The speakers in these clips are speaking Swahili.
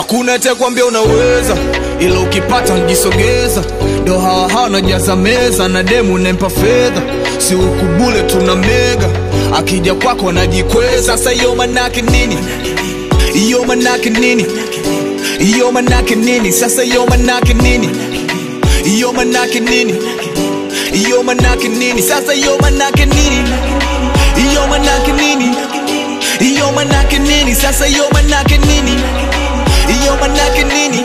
hakuna atakwambia unaweza ila ukipata njisogeza ndo hawa hawa najaza meza na demu nempa fedha si ukubule tuna mega akija kwako anajikweza sasa hiyo manake nini hiyo manake nini hiyo manake nini sasa hiyo manake nini hiyo manake nini hiyo manake nini sasa hiyo manake nini hiyo manake nini hiyo manake nini sasa hiyo manake nini hiyo manake nini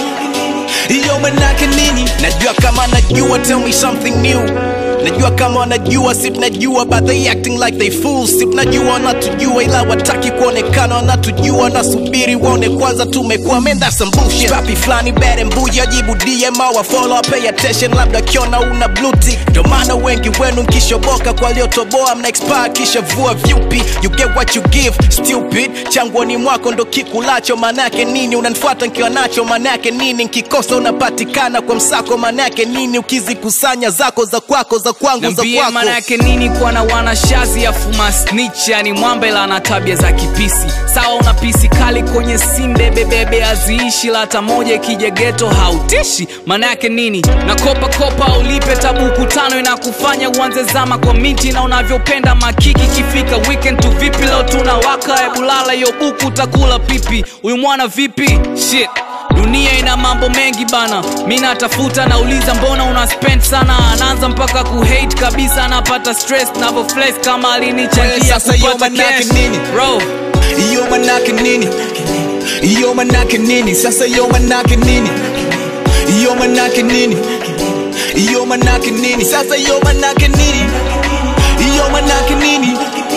hiyo manake nini najua kama najua tell me something new najua kama wanajua si tunajua but they acting like they fools si tunajua wanatujua ila wataki kuonekana wanatujua wanasubiri waone kwanza tumekuwa man that's some bullshit papi flani bad and buja jibu dm au follow pay attention labda kiona una blue tick ndio maana wengi wenu mkishoboka kwa waliotoboa mna expire kisha vua vyupi you get what you give stupid changwani mwako ndo kikulacho manake nini unanifuata nkiwa nacho manake nini nkikosa unapatikana kwa msako manake nini ukizikusanya zako za kwako za kwangu za Niambie kwako maana yake nini kuwa na wanashazi afuma snitch yani mwambela na tabia za kipisi sawa una pisi kali kwenye sinde bebebe aziishi la hata moja ikija geto hautishi maana yake nini na kopa kopa ulipe tabuku tano inakufanya uanze zama kwa miti na unavyopenda makiki kifika weekend tu vipi leo tunawaka ebulala hiyo buku utakula pipi huyu mwana vipi shit dunia ina mambo mengi bana mi natafuta nauliza mbona una spend sana anaanza mpaka kuhate kabisa anapata stress navofles kama alinichangia Sasa hiyo kupata manake cash. nini? Bro, hiyo manake nini hiyo manake nini sasa hiyo manake nini hiyo manake nini hiyo manake nini sasa hiyo manake nini hiyo manake nini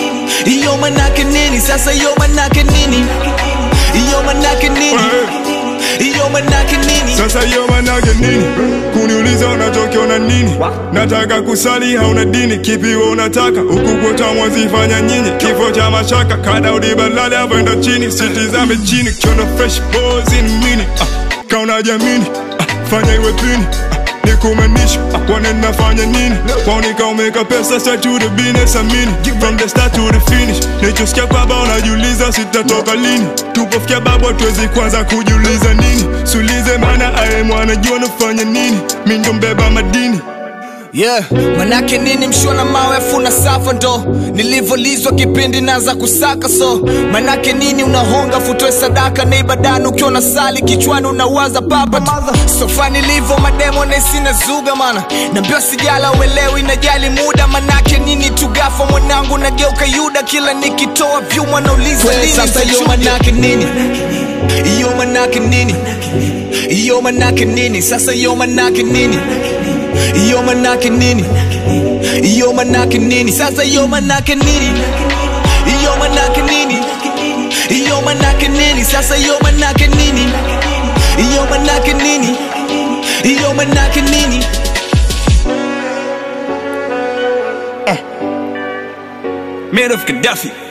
hiyo manake nini sasa hiyo manake nini hiyo manake nini hiyo manake nini Sasa hiyo manake nini? Kuniuliza unachokiona nini? Nataka kusali hauna dini, kipi wewe unataka? Huku kwetu mwazifanya nyinyi, kifo cha mashaka, kada udibalale avoenda chini, sitizame chini, kiona fresh boys in mini. Ah, kauna jamini, ah, fanya iwe pini. Ah, nikumanisha ah, wane nafanya nini kwaonika umeka pesa straight to the business amini from the start to the finish nichosikia kwamba unajiuliza sitatoka lini tupofikia babu hatuwezi kwanza kujiuliza nini sulize maana aye mwanajua nafanya nini mi ndo mbeba madini yeah manake nini mshua na mawe afuna safa ndo nilivyolizwa kipindi naza kusaka so manake nini unahonga futoe sadaka na ibadani ukiwa na sali kichwani unawaza papa sofa nilivyo mademo nesina zuga mana nambio sijala uelewi najali muda manake nini tugafa mwanangu nageuka yuda kila nikitoa vyuma nauliza lini sasa hiyo nitachuja. manake nini hiyo manake nini hiyo manake nini sasa hiyo manake nini hiyo manake nini hiyo manake nini sasa hiyo manake nini hiyo manake nini hiyo manake nini sasa hiyo manake nini hiyo manake nini hiyo manake nini Man of Gaddafi